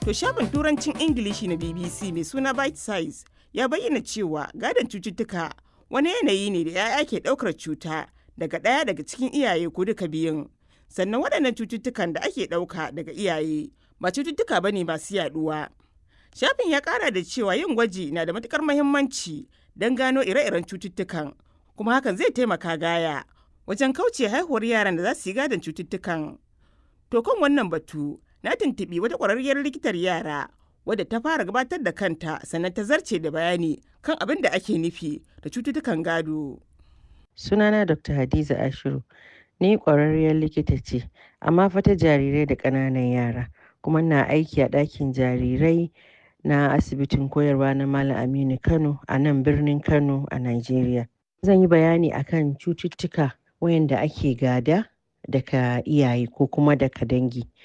To shafin turancin Ingilishi na BBC mai suna Bite Size ya bayyana cewa gadon cututtuka wani yanayi ne da 'ya'ya ke ɗaukar cuta daga ɗaya daga cikin iyaye ko duka biyun. Sannan waɗannan cututtukan da ake ɗauka daga iyaye ba cututtuka bane masu yaɗuwa. Shafin ya ƙara da cewa yin gwaji na da matuƙar muhimmanci don gano ire-iren cututtukan kuma hakan zai taimaka gaya wajen kauce haihuwar yaran da za su yi gadon cututtukan. To kan wannan batu na tuntuɓi wata ƙwararriyar likitar yara wadda ta fara gabatar da kanta sannan ta zarce da bayani kan abin da ake nufi da cututtukan gado. Sunana Dr. Hadiza Ashiru. Ni ƙwararriyar likita ce, amma fa ta jarirai da ƙananan yara, kuma na aiki a ɗakin jarirai na asibitin koyarwa na Malam Aminu Kano a nan birnin Kano a Najeriya. Zan yi bayani akan cututtuka wayanda ake gada daga iyaye ko kuma daga dangi.